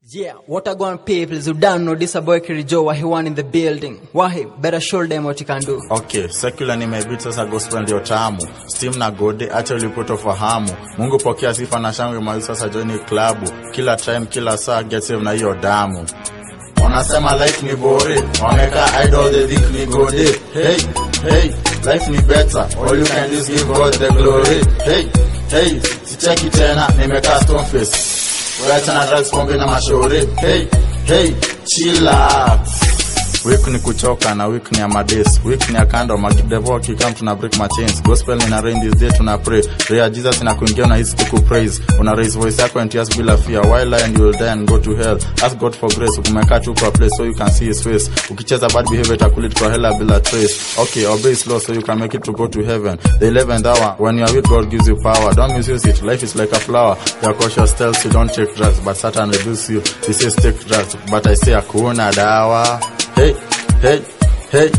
Yeah, what a going people who don't know this a boy Kirijo what he want in the building. Wahi, better show them what you can do. Okay, secular nimebeat sasa gospel ndio tamu. Steam na gode acha ulipoto fahamu. Mungu pokea sifa na shangwe mali sasa join klabu. Kila time kila saa get save na hiyo damu. Wanasema life ni bore, wameka idol the think ni gode. Hey, hey, life ni better. All you can do is give God the glory. Hey, hey, sicheki tena nimekaa stone face. Wacha na drugs pombe na mashauri. Hey, hey, chillax. Week ni kuchoka na week ni ya madays week ni ya kando madevo akikam tuna break my chains gospel ina rain this day tuna pray prayer jesus ina kuingia na hisi tuku praise una raise voice yako and tears bila fear why lie and you will die and go to hell ask god for grace ukimekaa tu kwa place so you can see his face ukicheza bad behavior itakulit kwa hela bila trace okay obey his law so you can make it to go to heaven the 11th hour when you are weak god gives you power don't misuse it life is like a flower you are cautious tells you don't take drugs but satan reduce you he says take drugs but i say hakuna dawa hey, hey, hey.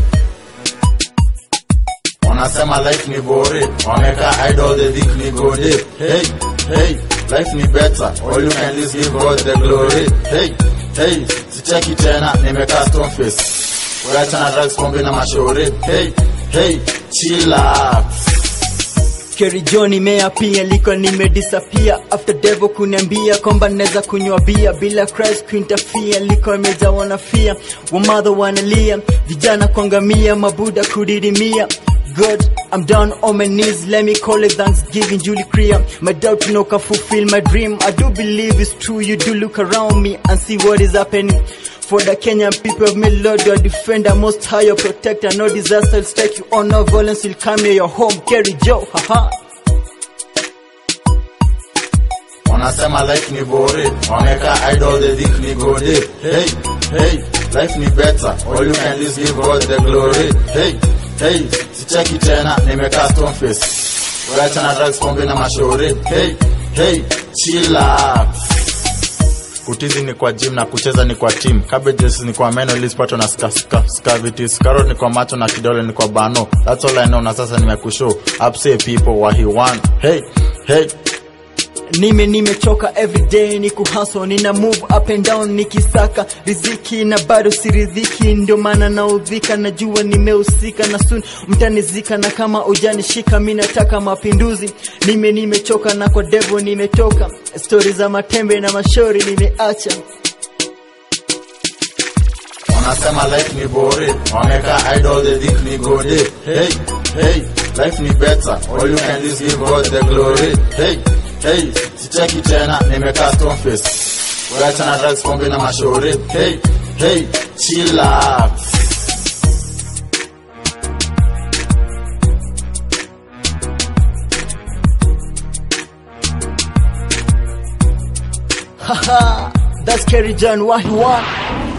Wanasema life ni bore, wameka idol the think ni gode. Hey, hey, life ni better, all you can do is give God the glory. Hey, hey, sicheki tena, nimekaa stone face. Wacha na drugs, pombe na mashauri. Hey, hey, chillax. Kerry John imeapia liko nimedisappear after devil kuniambia kwamba naweza kunywa bia bila Christ kuinterfere liko imejawa na fear wamadha wanalia vijana kuangamia mabuda kudidimia God, I'm down on my knees. Let me call it Thanksgiving, Julie Clear. My doubt you know can fulfill my dream. I do believe it's true. You do look around me and see what is happening. For the Kenyan people of me, Lord, your defender, most high, your protector. No disaster will strike you on, no violence will come near your home. Kerry Joe, haha. Wanasema life ni bore, wameka idol the think ni gode. Hey, hey, life ni better, all you can do is give God the glory. Hey, hey, sicheki tena, nimekaa stone face. Wacha na drugs, pombe na mashauri. Hey, hey, chillax. Kutizi ni kwa gym na kucheza ni kwa team. Cabbages ni kwa meno ili sipatwe na ska, ska, scavities. Carrot ni kwa macho na kidole ni kwa bano. That's all I know na sasa nimekushow. Upsay people what he want. Hey, hey, nime nimechoka everyday ni kuhaso nina move up and down nikisaka riziki na bado siridhiki ndio maana naudhika najua nimehusika na soon mtanizika na kama ujanishika mi nataka mapinduzi nime nimechoka na kwa devo nimetoka stori za matembe na mashori nimeacha wanasema life ni bore, wameka idol the think ni gode. Hey, hey, life ni better, all you can do is give God the glory. Hey, hey, sicheki tena, nimekaa stone face. Wacha na drugs, pombe na mashauri. Hey, hey, chillax. haha that's Kerry John what he want